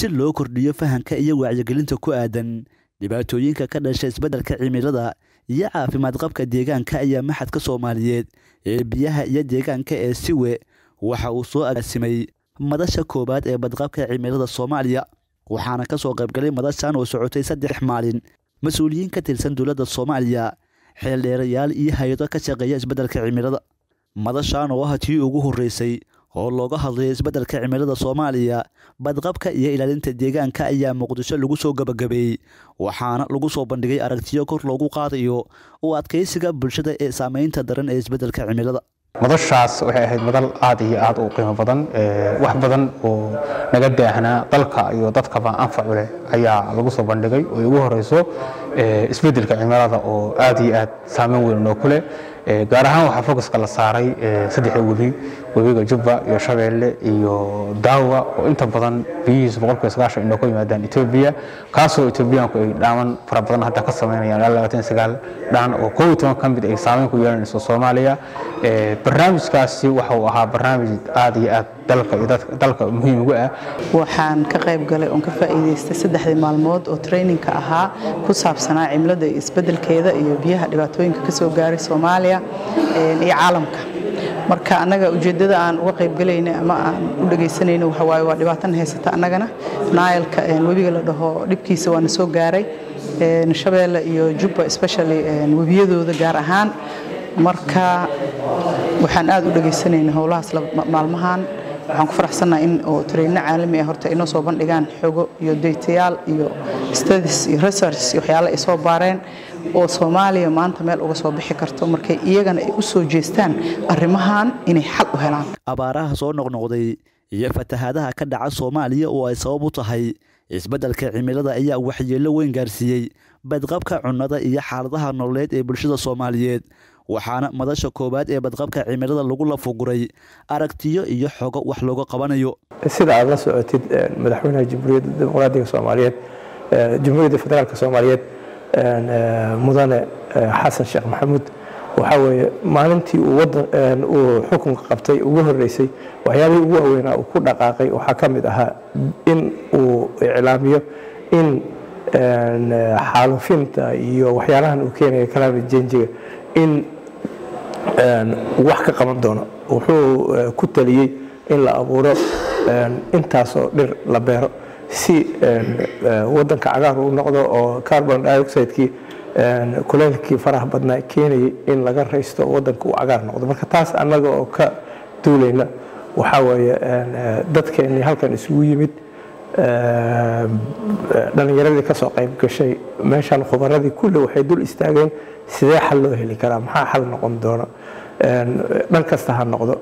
si loo kordhiyo fahamka iyo wacyigelinta ku aadan dhibaatooyinka ka dhasha isbeddelka cimilada iyo caafimaad qabka deegaanka ayaa maxadka soomaaliyeed ee biyaha iyo deegaanka ee siwe waxa uu soo agaasimay madasha koowaad ee badqabka cimilada soomaaliya waxaana ka soo qaybgalay madashan oo socotay saddex maalin mas-uuliyiin ka tirsan dowladda soomaaliya xeeldheerayaal iyo hay-ado ka shaqeeya isbeddelka cimilada madashan oo ah tii ugu horreysay oo looga hadlayo isbeddelka cimilada soomaaliya badqabka iyo ilaalinta deegaanka ayaa muqdisho lagu soo gabagabeeyey waxaana lagu soo bandhigay aragtiyo kor loogu qaadayo u adkaysiga bulshada ee saameynta daran ee isbeddelka cimilada madashaas waxay ahayd madal aad iyo aad u qiimo badan wax badan oo naga daahnaa dalka iyo dadkaba anfacu leh ayaa lagu soo bandhigay oo ugu horeyso isbeddelka cimilada oo aad iyo aad saameyn weyn noo ku leh gaar ahaan waxaa focuska la saaray saddexda webi webiga jubba iyo shabeelle iyo daawa oo inta badan biyihiisu boqolkiiba sagaashan inoo ka yimaadaan etoobiya kaasoo etoobiyaanku ay dhaaman fara badan hadda ka samaynayaan ilaa labaatan sagaal dhaan oo koob iyo toban ka mid ay saameyn ku yeelanayso soomaaliya barnaamijkaasi waxa uu ahaa barnaamij aad iyo aad dalka iyo dalka muhiim ugu ah waxaan ka qayb galay oon ka faa'iidaystay saddexdii maalmood oo traininka ahaa ku saabsanaa cimilada iyo isbeddelkeeda iyo biyaha dhibaatooyinka ka soo gaaray soomaaliya iyo caalamka marka annaga ujeeddada aan uga qaybgalayna ama aan u dhegaysanayno waxa waaye waa dhibaatan haysata annagana naayalka webiga la dhaho dhibkiisa waana soo gaaray shabeelle iyo jubba especially webiyadooda gaar ahaan marka waxaan aad u dhegaysanayna howlahaas maalmahan waxaan ku faraxsannaha in oo tareyno caalami ah horta inoo soo bandhigaan xogo iyo deytayaal iyo studies iyo research iyo waxyaale ay soo baareen oo soomaaliya maanta meel uga soo bixi karto markay iyagana ay u soo jeestaan arrimahan inay xal u helaan abaaraha soo noqnoqday iyo fatahaadaha ka dhaca soomaaliya oo ay sabab u tahay isbeddelka cimilada ayaa waxyeello weyn gaarsiiyey badqabka cunnada iyo xaaladaha nololeed ee bulshada soomaaliyeed waxaana madasha koowaad ee badqabka cimilada lagu lafuguray aragtiyo iyo xogo wax looga qabanayo sida aad la socotid madaxweynaha jamhuuriyadda dimuqraadiga soomaaliyeed jamhuuriyadda federaalk soomaaliyeed mudane xasan sheekh maxamuud waxaa weeye maalintii uu wadan uu xukunka qabtay ugu horreysay waxyaabihii ugu waaweynaa uu ku dhaqaaqay waxaa ka mid ahaa in uu iclaamiyo in xaalufinta iyo waxyaalahan uu keenaya climate changiga in wax ka qaban doono wuxuu ku taliyey in la abuuro intaasoo dhir la beero si wadanka cagaar uu noqdo oo carbon dioxidekii kuleylkii faraha badnaa keenayay in laga raysto wadanka uu cagaar noqdo marka taas annaga oo ka duulayna waxaa weeye dadkeennii halkan isugu yimid dhallinyaradii ka soo qayb gashay meeshan khubaradii kulli waxay dul istaageen sidee xal loo heli karaa maxaa xal noqon doona dhan kasta ha noqdo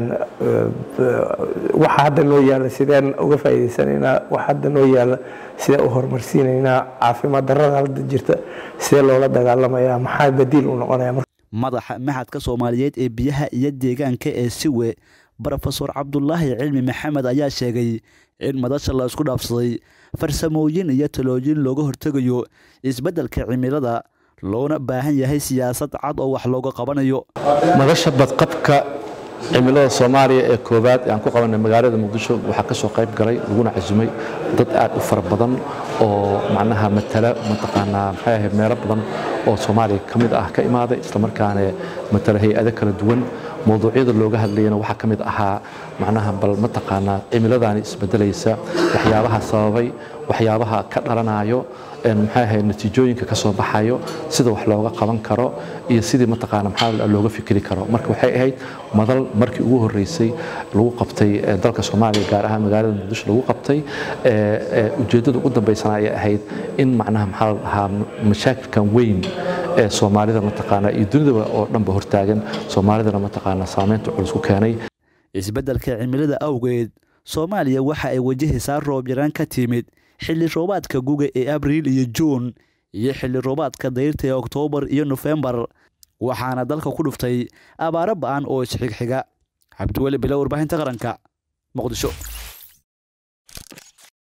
waxa hadda noo yaalla sideen uga faa'iidaysanaynaa waxa hadda noo yaalla sidee u horumarsiinaynaa caafimaad darrada hadda jirta sidee loola dagaalamayaa maxaa badiil u noqonaya madaxa maxadka soomaaliyeed ee biyaha iyo deegaanka ee siwe brofesor cabdulaahi cilmi maxamed ayaa sheegay in madasha la isku dhaafsaday farsamooyin iyo talooyin looga hortegayo isbeddelka cimilada loona baahan yahay siyaasad cad oo wax looga qabanayo madasha badqabka cimilada soomaaliya ee koowaad ee aan ku qabanay magaalada muqdisho waxaa ka soo qayb galay laguna casumay dad aad u fara badan oo macnaha matala mataqaanaa maxay ahayd meelo badan oo soomaaliya ka mid ah ka imaaday islamarkaana matala hay-ado kala duwan mowduucyada looga hadlayana waxaa ka mid ahaa macnaha bal mataqaanaa cimiladaani isbedelaysa waxyaabaha sababay waxyaabaha ka dhalanayo maxay ahayd natiijooyinka ka soo baxayo sida wax looga qaban karo iyo sidii mataqaana maxaa looga fikri karo marka waxay ahayd madal markii ugu horreysay lagu qabtay dalka soomaaliya gaar ahaan magaalada muqdisho lagu qabtay ujeeddada ugu dambaysana ayay ahayd in macnaha maxaa la dhahaa mashaakilkan weyn ee soomaalida mataqaana iyo dunidaba oo dhanba hortaagan soomaalidana mataqaana saameynta culus ku keenay isbeddelka cimilada awgeed soomaaliya waxa ay wajahaysaa roob yaraan ka timid xilli roobaadka guga ee abriil iyo juun iyo xilli roobaadka dayrta ee oktoobar iyo nofembar waxaana dalka ku dhuftay abaaro ba'an oo isxigxiga cabdiweli bilow warbaahinta qaranka muqdisho